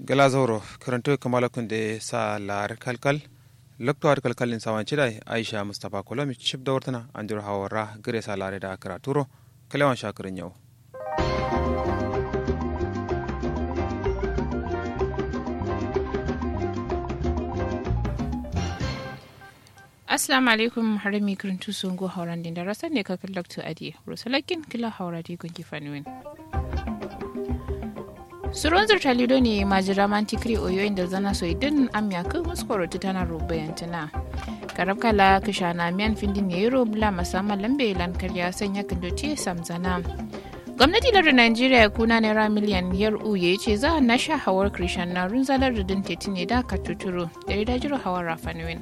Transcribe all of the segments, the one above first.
gala zoro karanto kamala kunde sa lar kalkal lokto ar kalkalin sawan chidai aisha mustafa kolomi chip da wartana anjur hawara gare sa lare da karaturo kalewan shakirin yau Assalamu alaikum harami kirintu sun go hauran din da rasan ne kakar lakto adi rusalakin kila haura di gungi fanuwin. Suron zirtalido ne majira mantikri oyo inda zana so idin amya kan muskoro tana rubayantana. Karab kala kishana miyan findin ya yi robla musamman lambe lan karya sanya kandoci samzana. gwamnati lardin najeriya ya kuna naira miliyan yar uye ce za a nasha hawar krishan na runzalar da din teti ne da ka tuturo da ya dajiro hawar rafanuwin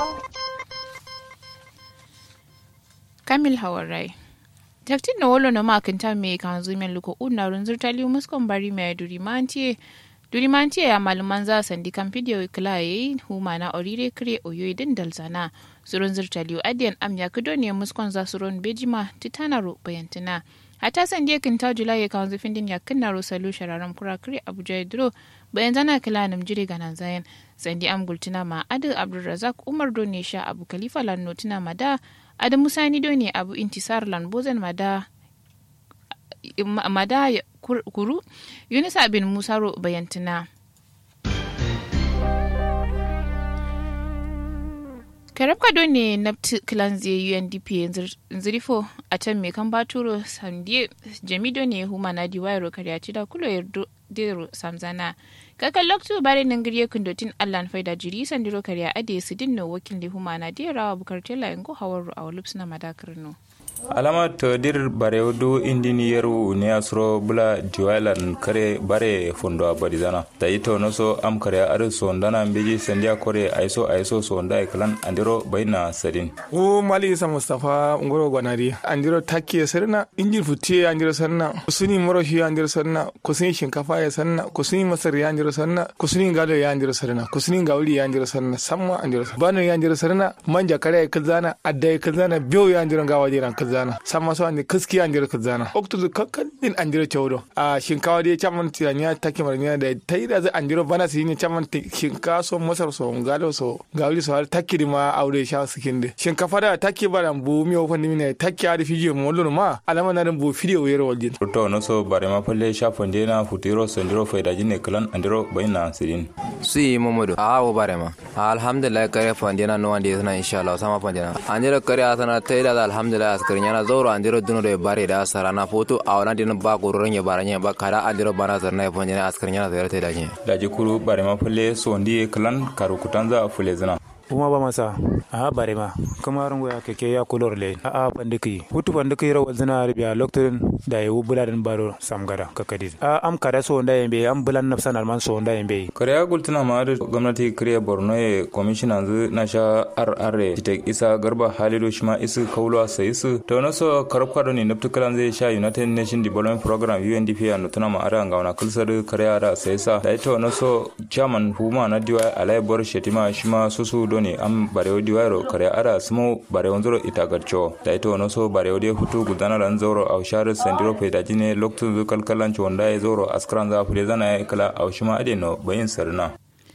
kamil hawar rai taktin na wolo na makinta mai kan zumen luko una runzur tali muskon bari mai durimantiye durimantiye ya maluman za sandi kan fidiyo kila ya yi huma na orire kire oyo din dalzana surun zirtaliyo adiyan am ya kudo ne muskon za surun bejima titanaro bayantina hata san dia kin ta julai ya kawo zafin din ya kinna rosalu shararan kura kire abuja ya duro bayan zana kila nam jire ganan zayan sandi am gultina ma adu abdulrazak umar do ne sha abu khalifa lan notina ma da adu musani do ne abu intisar lan bozen ma da mada kuru yunisa bin musaro bayantina karabka don ne na kilanzi undp nzirifo a can mai kan baturo sandie jamido ne huma na diwayaro karyaci da kulo yardo dero samzana kakan loktu bare nan giriye kundotin allan faida jiri sandiro karya ade su dinno wakil da huma na diyarawa bukar tela yango hawar a na madakar no alama to dir bare du indini yeru ne asro bula diwalan kare bare fondo abadi dana da ito no so am kare ar so ndana mbeji sendia kore aiso aiso so nda eklan andiro baina sadin o mali isa mustafa ngoro gwanari andiro takke sarna injin futie andiro sanna kusuni moro shi andiro sanna kusuni shinkafa ya sanna kusuni masar ya andiro sanna kusuni gado ya andiro sanna kusuni gauri ya andiro sanna samma andiro bano ya andiro sanna manja kare ya kazana adda ya kazana biyo ya andiro gawa jiran kazana sama so ande kaski andiro kazana oktu kakkan din andiro chawdo a shinkawa dai chaman tiranya take marnya da taida za andiro bana su ne chaman shinkawa so masar so gado so gauri so har take ma aure sha sikinde shinkafa da take bara bu mi o fandi ne take ari fijiyo mo lolo ma alama na bu fidiyo yero waljin to no so bare ma palle sha fonde na futiro sondiro faida jinne klan andiro baina sidin si momodo a wo bare ma alhamdulillah kare fonde na no ande na inshallah sama fonde na andiro kare asana taida da alhamdulillah askar nyana zoro andiro duno de bare da sarana foto a wana din ba ko ron ya baranya ba kada andiro bana zarna fonde na askar nyana zare taida nye daji kuru bare ma palle sondi klan karu kutanza fule zina kuma ba masa a bare ma kuma rungu ya keke ya kulor le a a pandiki hutu pandiki ro wazina arabia loktorin da yi buladin baro samgada kakadi a am kada so nda yembe am bulan nafsan alman so nda yembe kariya gultuna ma da gwamnati kariya borno ya commissioner zu na sha rr titek isa garba halido shima isu kaulwa sai su to na so karab kwado ne naftu kalan zai sha united nation development program undp ya nutuna ma ara ngauna kulsar kariya da sai sa da ito na so chairman huma na diwa alai bor shetima shima susu do ne am barewo diwaro kare ara sumo barewo zoro ita garcho da ito no so barewo de hutu gudana ran zoro au share sendiro peda jine loktu zu kalkalan chonda e zoro askran za fule zana e kala au shima ade no bayin sarna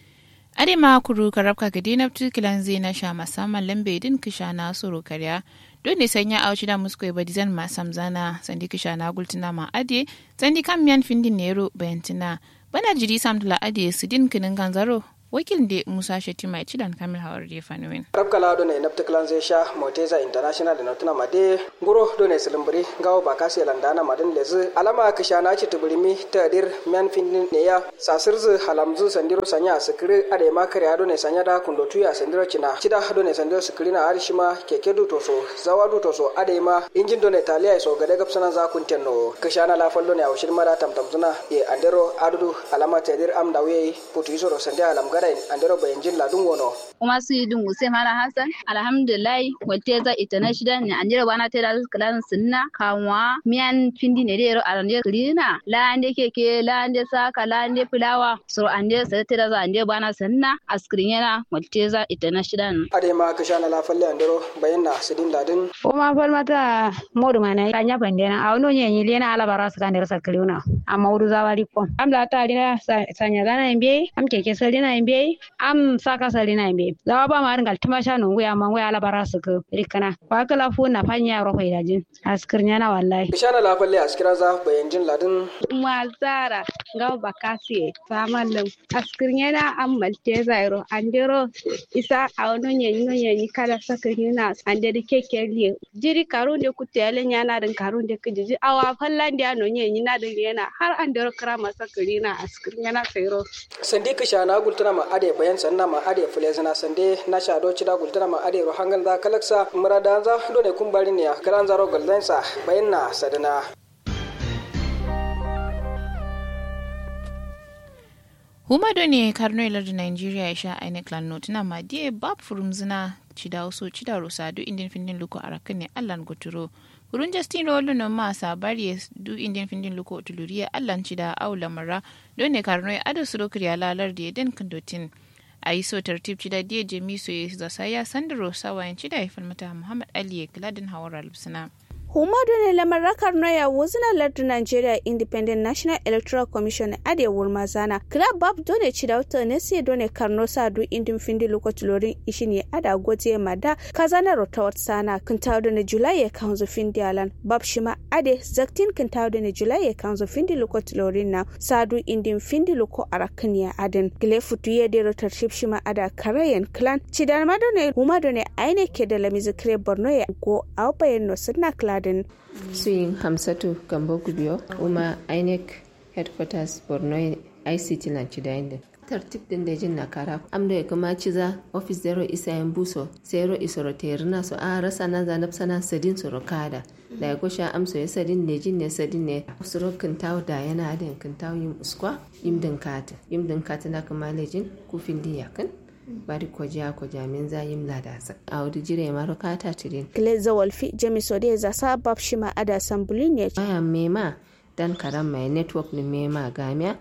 ade ma kuru karabka gadi na tukilan zai na sha musamman lambe din kisha na soro karya don ne sanya auci da musko ba dizan ma samzana sandi kisha na gultina ma ade sandi kan miyan findin nero bayantina bana jiri samtula ade su din kinin ganzaro wakil da musa shetima ya ci dan kamil hawar da fanuwin rabkala do ne napta klan zai sha moteza international da notuna made nguro do ne silimbiri gawo ba kasi landana madin lezi alama ka sha na ci tubulimi ta dir mian fin ne ya sasirzu halamzu sandiro sanya sikiri ade ma kare do ne sanya da kundo tuya sandiro cina cida do ne sandiro sikiri na arishima keke du toso zawa du toso ade ma injin do ne taliya so gade gapsana za kuntenno ka sha na lafal do ne awshin mara tamtamzuna e andero adudu alama ta dir am dawe putu isoro sandia alam da andero bayan jin ladun wono kuma su yi dungu sai mala hassan alhamdulillah walte za ita na shida ne an jira bana tera kalan sunna kanwa miyan findi ne dero arande klina la ande keke la ande saka la ande fulawa so ande sai tera za ande bana sunna askrin yana walte za ita na shida ne ade ma ka shana la falle andero bayan na sidin ladin o ma fal mata modu mana kanya pandena awno nyenyi lena ala bara saka ndero sakliuna amma wudu zawari ko am la ta dina sanya gana imbe am keke salina imbe am saka salina imbe zawa ba ma ringal tumasha no nguya ma nguya ala bara saka rikana wa kala fu na fanya ro hoida jin askirnya na wallahi ka shana la falle askira za bayan jin ladin mazara ngaw bakasi famalum askirnya na am malte zairo andero isa awno nyenyi nyenyi kala sakirina andere keke liye jiri karunde kutele nyana din karunde kijiji awa fallande ano nyenyi na din yana har andero kara masa kirina askirnya na sairo sandi ka shana gultuna ma ade bayan sanna ma ade fulezina sande na shado cida gultuna ma ade ro hangal da kalaksa murada za dole kun bari ne karan zaro galdansa bayan na sadana huma do ne karno ilar da nigeria ya sha ainihin clan notina ma die bab furumzina cida wasu cida rosa do indin findin luko arakan ne allan goturo Kurun Justin Rolo no ma sabari du indin findin luko tuluriya allan cida aula mara don ne karno ya ado suro kriya lalar da den kandotin. a yi so tartib cida diya jami so ya zasa ya sandaro sawayen cida ya falmata Muhammad Ali ya kiladin hawar albisina. Humadu ne lamar rakar noya wuzina lardin Nigeria Independent National Electoral Commission ade wurma zana. Club bab dole ci da wata ne sai dole karno sa du indin findi lokacin lorin ishi ne ada goje mada kazana rotawar sana kan tawo da na July ya kanzo findi alan. Bab shima ade zaktin kan tawo da na July ya kanzo findi lokacin lorin na sadu indin findi loko arakan ya aden. Gile futu ya de rotarship shima ada karayen clan. Ci da madone humadu ne aine ke da lamizikre Borno ya go au bayan no sunna clan Garden. Suyin Hamsatu Gambo Gubiyo, Uma INEC Headquarters Borno ICT Lanchidainde. tartib din da jin nakara am da kuma ciza office zero isa yan buso zero isoro terina so a rasa na zanab sana sadin soro kada da ya gosha amso ya sadin ne jin ne sadin ne soro kintaw da yana da kintaw yim uskwa yim din kata yim din kata na kuma lejin kufin din yakin bari koja ko jamin zayim ladasa a wadi jire maro kata tirin Gleza Wolfi Jamiso de za sabab shima ada sambulin ya aya mema dan karam mai network ni mema gamia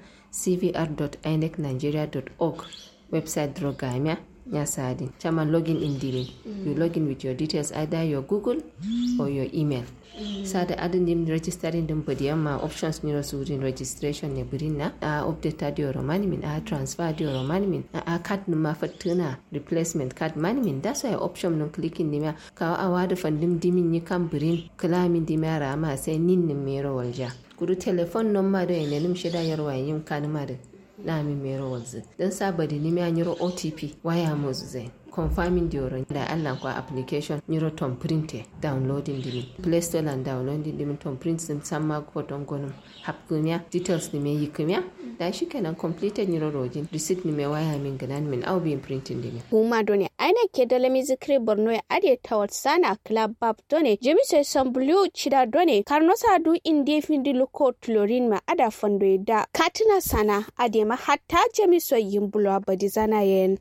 cvr.inecnigeria.org website dro gamia ya sadi chaman login in dirin you login with your details either your google or your email sada adin dim registering din bodi amma options ni rasu din registration ne birin na a update dio romani min a transfer dio romani min a card numa ma fatuna replacement card mani min that's why option nun clicking ni ma ka a wada fandim dimin ni kan birin klamin di mara ma sai nin nin mero walja kudu telefon number do ene nim shida yarwa yin kanuma da na mi mero walzi dan sabadi ni mi anyiro otp waya mo zai confirming the da Allah kwa application nyiro tom printe downloading dimi play store and downloading dimi tom print sim samma ko don gonum hapkunya details ni me yiknya da shi kenan completed nyiro rojin receipt ni me waya min ganan min au bin printing dimi huma done aina ke da lami zikri borno ya ade tawat sana club bab done jemi sai sambulu chida done karno sadu inde findi luko tlorin ma ada fondo da katina sana ade ma hatta jemi so yimbulo abadi zana yen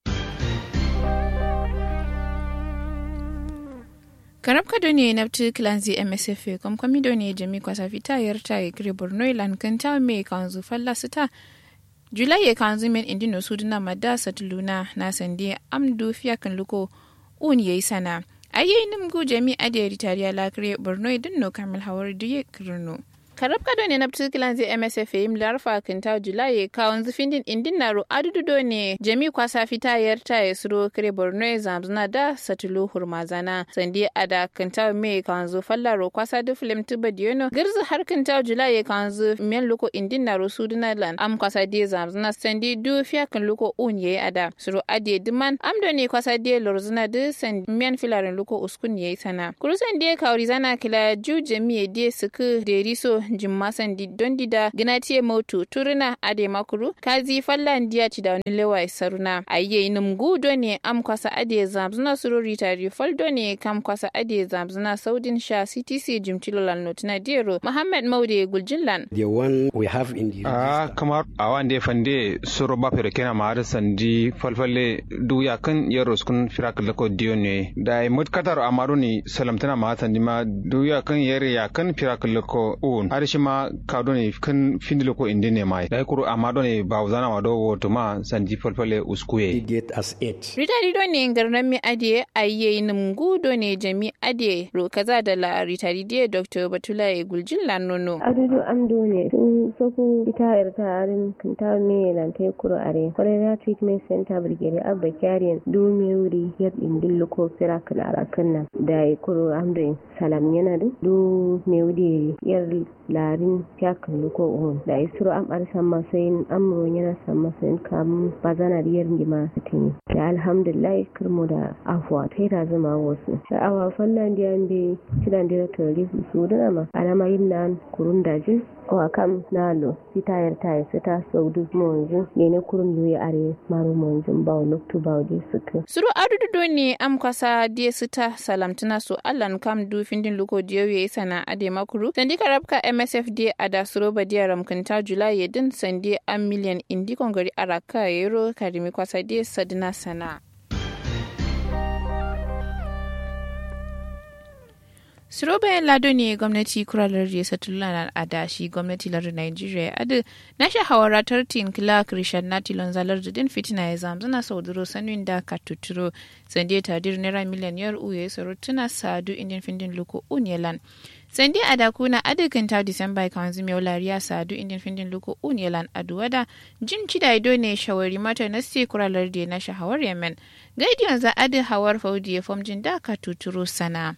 karab kado ne na tu kilanzi msf kom komido ne jami kwasa fita yarta ya kire borno ilan kan ta me kanzu falla sita julai ya kanzu men indino suduna madda satuluna na sande amdu fiya kan luko un yayi sana ayi nimgu jami ade ritariya la kire borno idin no kamil hawar duye kirno karab kado ne na ptikilan zai msf yim larfa kinta julai kawon zufin din indin naro adududo ne jami kwasa fita yarta ya suro kire borno ya zamzuna da satulu hurmazana sandi ada kinta me kawon zu fallaro kwasa du film tuba diyono girzi har kinta julai kawon zu men luko indin naro suduna lan am kwasa di zamzuna sandi du fiya kan luko un yayi ada suro ade diman am do ne kwasa di lorzuna du sandi men filarin luko uskun yayi sana kuru sandi kawri zana kila ju jami di suku deriso jimma sandi don dida ginatiye moto turuna ade makuru kazi fallan diya ci da wani lewa saruna ayye num gudo ne am kwasa ade zamzuna surori tari faldo ne kam kwasa ade zamzuna saudin sha ctc jimcilolan notina dero muhammad maude guljinlan the one we have in the a kamar a wande fande soro ba fere kena ma har sandi falfalle du ya kan yaro skun firak lako diyo ne da mut katar amaru ni salamtana ma sandi ma du ya kan yare ya kan firak lako un har shi ma kado ne kan findi lako indi ne mai da kuru amado ne ba uzana ma do woto ma sandi falfalle uskuye get as eight rita dido ne garnan mi ade ayye nim gudo ne jami ade ro kaza da la rita dido dr batula e guljinlan nono adudu amdo ne tun soku ita irta arin kinta me lan tai kuro are cholera treatment center brigade abba kyariyan do me wuri yar indin loko fira kala kanna da kuro amdo salam yana da do me wuri yar larin fiyakan loko on da isro am arsan masayin amro yana san masayin kam bazana riyar ndima tini da alhamdulillah kirmo da afwa tai da zama wasu sha'awa fallan da yande kidan da tori su dana ma alama yin nan kurun dajin wa kam nalo sitayar tayi sita saudu monju nene kurum yuyi are maru monju bawo loktu bawo di suku suru adudu ne am kwasa die sita salamtuna so allan kam du findin luko diyo ye sana ade makuru sandi karabka msf die ada suro badiya ramkanta julai yedin sandi am miliyan indi kongari araka yero karimi kwasa die sadina sana Siro bayan lado ne gwamnati kuralar da satullan adashi gwamnati lar Nigeria adu na sha hawara tartin kila Christian Natilon zalar da din fitina ya zamzana sauduro sanin da ka tuturo sande tadir naira miliyan yar uye saro tuna sadu indin findin luko unyelan sande adakuna adikin ta Disamba kan zumi lariya sadu indin findin luko unyelan aduwada jin cida ido ne shawari mata na si kuralar da na shahawar Yemen gaidiyon za adi hawar faudi ya fomjin da ka tuturo sana.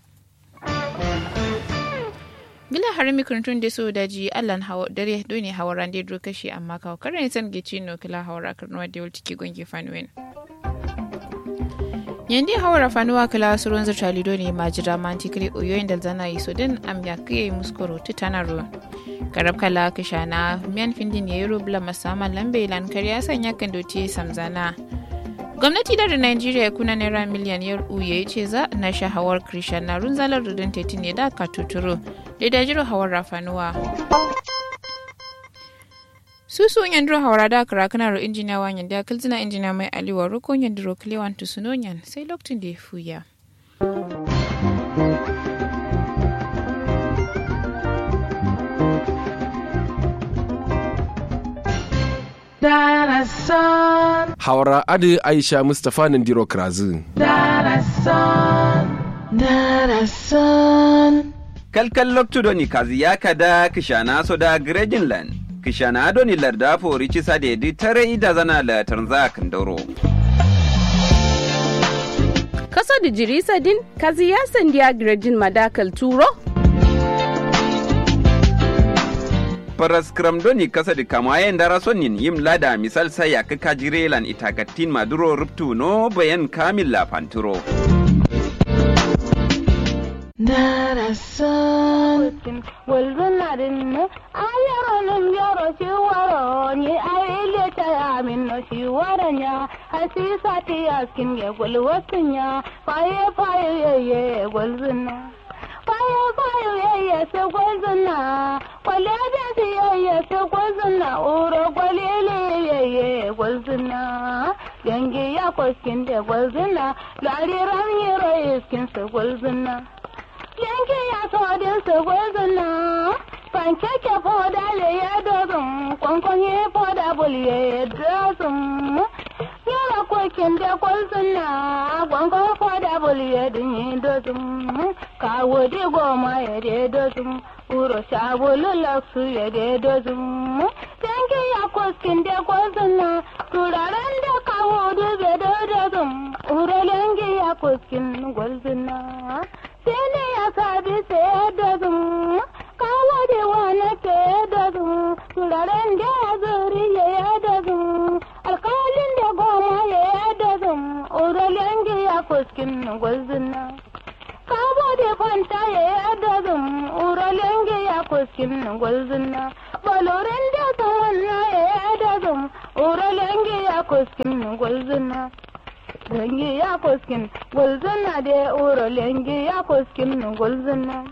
gila har mikrintun da so daji allan hawa dare dole hawaran da dro kashi amma kawo karin san gici no kila hawara karnuwa da yulti ki gongi fanwen yandi hawara fanuwa kila surun zata lido ne majira manti kire oyoyin da zana yi sodin am ya kiye muskoro titanaro karab kala kishana miyan findin ya yi rubla masaman lambe lan kariya sanya kan dote samzana gwamnati da nigeria kuna naira miliyan yar uye ce za na sha hawar krishan na runzalar rudin teti ne da ka tuturo da da jiro hawar rafanuwa susu yandro hawara da kara kana ro injiniya wa yanda kalzina injiniya mai aliwa rukun yandro kliwan tusunonyan sai lokacin da ya fuya Darasan. Hawara Adi Aisha Mustapha Nandiro Krazu. Darasan. Darasan. Kalkal loktudoni kazi yakada kishana soda Grejinland. Kishana adoni larda fori cisa da yadi tare ida zana la tanza kandoro. Kaso da jirisa din kazi ya sandiya Grejin madakal turo? paraskram doni kasa di kamayen dara sonin yim lada misal saya ka kajirelan itagatin maduro ruptu no bayan kamil la panturo Darasan walbanarin ne ayaronin yaro shi waro ni aile ta ya min no shi waranya hasisa ti askin ya gulwatin ya faye faye ye gulzuna faye faye ye se gulzuna kwale da si ye se gulzuna uro kwalele ye gulzuna yangi ya koskin da gulzuna lariran yero iskin se gulzuna yanke ya sodin su gwazina pankeke foda le ya dozin kwankwanye foda bul ya dozin yara kokin da kwalzina kwankwan foda bul ya dinye dozin kawo di goma ya de dozin uro sabulu laksu ya de dozin yanke ya koskin da kwalzina turaren da kawo dube da dozin uro yanke ya koskin gwalzina sene ya sabi sai da zum kawo da wani ke da zum turaren da ya zuri ya da zum alkalin da goma ya da zum uralen ya fuskin gwazina kawo da fanta ya da zum uralen ya fuskin gwalzina balorin da tawon na ya da zum ura lengi ya kuskin gwalzina lengi ya kuskin gwalzina da ura lengi ya kuskin gwalzina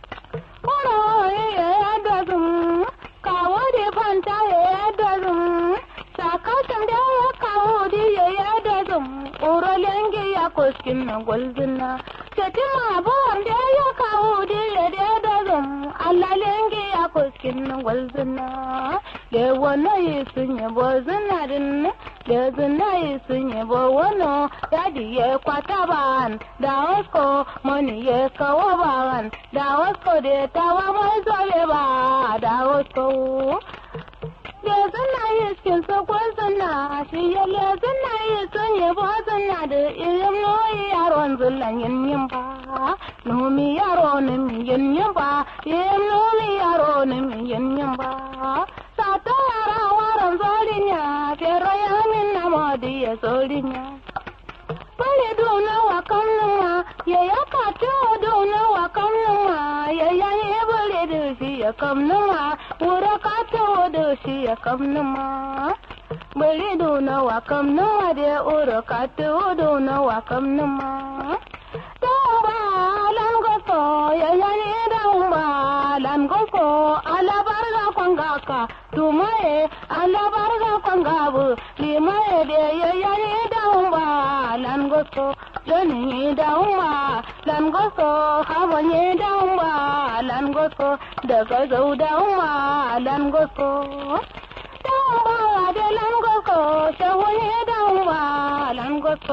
ura ya da zum kawo da fanta ya da zum sakatan da ya kawo da ya da zum ura lengi ya kuskin gwalzina Setima bon da ya kawo da ya da zum Allah lengi ya kuskin gwalzina le wano yi sun yabo zinarin le zina yi sun yabo wano ya di ya kwata ban da wasko mani ya kawo ban da wasko da tawa mai zobe ba da wasko le zina yi skin so gwalzina shi ya le zina yi sun yabo zina da irin noyi yaron zullan yin yin ba nomi yaro ne mi yin yin ba yin nomi yaro ne mi yin yin ba sata yara waran zolinya fero ya min na modi ya zolinya bari duna wa kannuma ya ya kato duna wa kannuma ya ya ye bari da shi ya kannuma wura kato da shi ya kannuma bari duna wa kannuma da wura kato duna wa kannuma Damba lan goso ya ya ne damba lan goso ala barga kwangaka tumaye ala barga kwangabu limaye de ya ya ne damba lan goso joni damba lan goso habo ne damba lan goso daga zau damba lan goso damba de lan goso shawo ne damba lan goso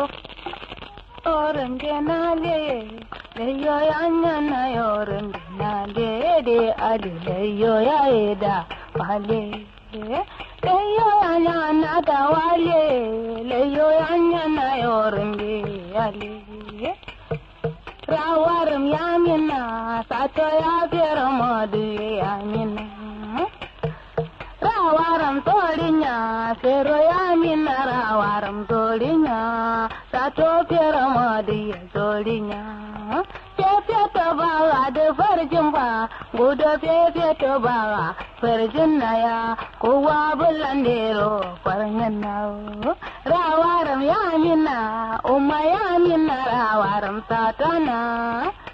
oren genale leyo yanya na oren genale de ali leyo ya eda wale leyo yanya na da wale leyo yanya na oren ale rawarum yamina sato ya fera modu yamina rawaram torinya fero yamina rawaram torinya sato fera modu ya torinya fefe to bawa da farjin ba gudu fefe to bawa farjin na ya kowa bulan dero farjin na rawaram yamina umma yamina rawaram satana